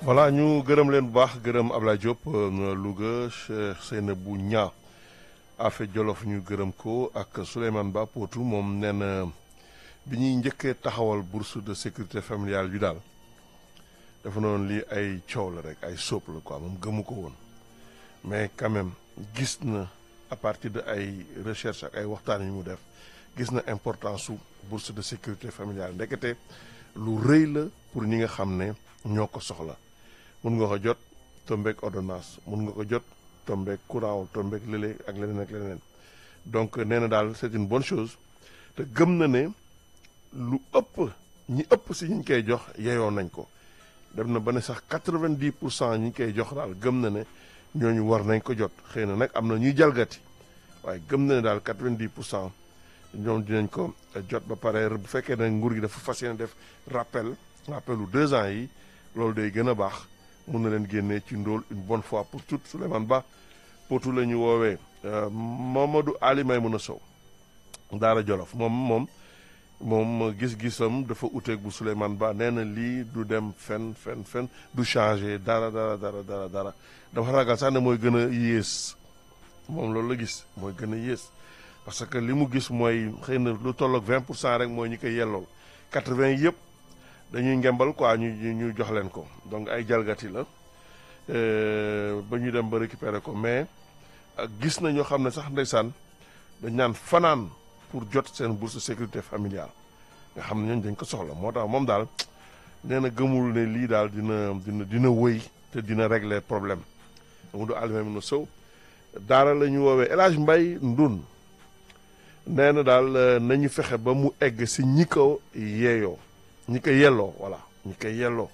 voilà ñu gërëm leen bu baax gërëm Ablaye Diop Louga Cheikh Seynabou Nia Afe Jolof ñu gërëm ko ak Souleymane Ba Potou moom nee na bi ñuy njëkkee taxawal bourse de sécurité familiale bi daal dafa noonu lii ay coow la rek ay sóob la quoi moom gëmu ko woon mais quand même gis na à partir de ay recherche ak ay waxtaan yu mu def gis na importance su bourse de sécurité familiale ndekete lu rëy la pour ñi nga xam ne ñoo ko soxla mun nga ko jot tombeek ordonnance mun nga ko jot tombeek courant tombeek lële ak leneen ak leneen donc nee na daal c'est une bonne chose te gëm na ne lu ëpp ñi ëpp si ñu koy jox yeyoo nañ ko dem na ba ne sax quatre-vingt-dix pour cent ñi koy jox daal gëm na ne ñooñu war nañ ko jot xëy na nag am na ñuy jalgati waaye gëm na ne daal quatre-vingt-dix pour cent ñoom dinañ ko jot ba pare bu fekkee ne nguur gi dafa fas yéene def rappel rappelu deux ans yi loolu day gën a baax mun na leen génnee ci ndóol une bonne fois pour toutes Souleymane Ba potu la ñu woowee Mamadou Ali Maymouna Sow Daara Jolof moom moom moom gis-gisam dafa uteeg bu Souleymane Ba nee na lii du dem fen fen fen du changer dara dara dara dara dara dafa ragal sax ne mooy gën a yées moom loolu la gis mooy gën a yées parce que li mu gis mooy xëy na lu tolloog vingt pour cent rek mooy ñi koy yellool quatre-vingt yëpp dañuy ngembal quoi ñu ñu jox leen ko donc ay jalgati la ba ñu dem ba récupérer ko mais gis na ñoo xam ne sax ndeysaan dañ naan fanaan pour jot seen bourse de sécurité familiale nga xam ne ñooñu dañ ko soxla moo tax moom daal nee na gëmul ne lii daal dina dina dina wëy te dina régler problème mu du alimami na sow daara la ñu woowee El Hadj Mbaye Ndun nee na daal nañu fexe ba mu egg si ñi ko yeeyoo ñi ko yelloo voilà ñi ko yelloo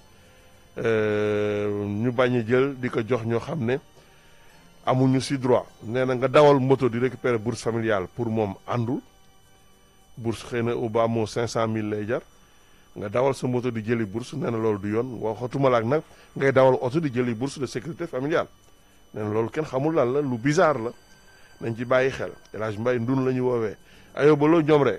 ñu bañ a jël di ko jox ñoo xam ne amuñu si droit nee na nga dawal moto di récupérer bourse familiale pour moom àndul bourse xëy na au bas moo cinq cent mille lay jar nga dawal sa moto di jëli bourse nee na loolu du yoon waxatuma la ak nag ngay dawal oto di jëli bourse de sécurité familiale nee na loolu kenn xamul lan la lu bizarre la nañ ci bàyyi xel El Hadj Mbaye ndun la ñu woowee ayobaloo ñoom rek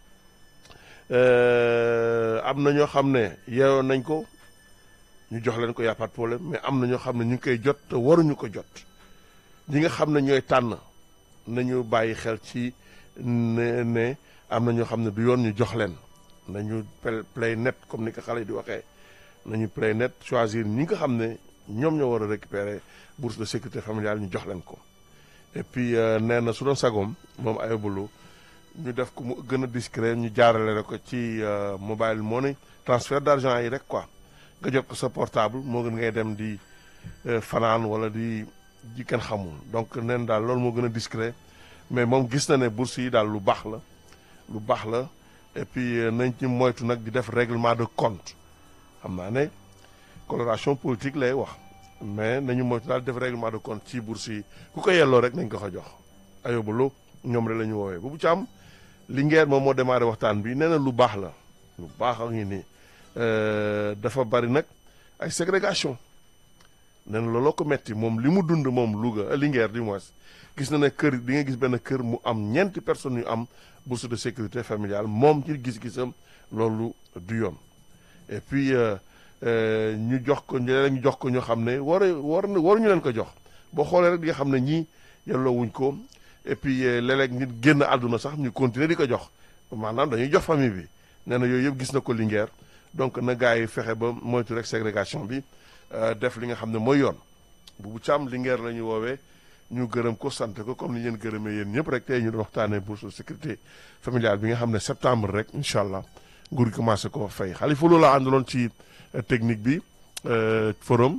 am na ñoo xam ne yeewoon nañ ko ñu jox leen ko y a pas de problème mais am na ñoo xam ne ñu ngi koy jot te waruñu ko jot ñi nga xam ne ñooy tànn nañu bàyyi xel ci ne ne am na ñoo xam ne du yoon ñu jox leen nañu play net comme ni ko xale yi di waxee nañu play net choisir ñi nga xam ne ñoom ñoo war a récupérer bourse de sécurité familiale ñu jox leen ko et puis nee na su doon sagoom moom ayobulu ñu def ko mu gën a discret ñu jaarale rek ko ci mobile money transfert d'argent yi rek quoi nga jot ko sa portable moo gën ngay dem di fanaan wala di di kenn xamul donc neen daal loolu moo gën a discret mais moom gis na ne bourse yi daal lu baax la lu baax la et puis nañ ci moytu nag di def règlement de compte xam naa ne coloration politique lay wax mais nañu moytu daal def règlement de compte ci bourse yi ku ko yelloo rek nañ ko ko jox ayobalu ñoom rek la ñu woowee bu bu ci am Linguère moom moo démarré waxtaan bi nee na lu baax la lu baax a ngi nii dafa bari nag ay ségrégation nee na looloo ko metti moom li mu dund moom Louga Linguère du moins gis na ne kër di nga gis benn kër mu am ñeenti personnes yu am bourse de sécurité familiale moom ci gis-gisam loolu du yoon et puis ñu jox ko ñu jox ko ñoo xam ne war war waruñu leen ko jox boo xoolee rek di nga xam ne ñii yelloo wuñ ko et puis léeg-léeg nit génn àdduna sax ñu continuer di ko jox maanaam dañuy jox famille bi nee na yooyu yëpp gis na ko Linguère donc na gars yi fexe ba moytu rek ségrégation bi def li nga xam ne mooy yoon bu bu càmm Linguère la ñu woowee ñu gërëm ko sant ko comme ni leen gërëmee yéen ñëpp rek tey ñu doon waxtaanee bourse de sécurité familiale bi nga xam ne septembre rek incha allah nguur gi commencé ko fay Xalifa loolu la àndaloon ci technique bi forum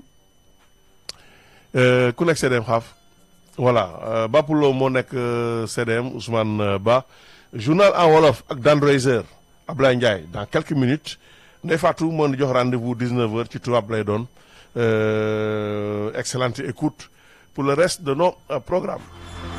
ku nekk CDM xaaf voilà Bapoulo moo nekk CDM Ousmane Ba journal en wolof ak Dan Reiser Ablaye Ndiaye dans quelques minutes Ndeye Fatou moo di jox rendez-vous 19h ci tubaab lay doon excellente écoute pour le reste de nos programmes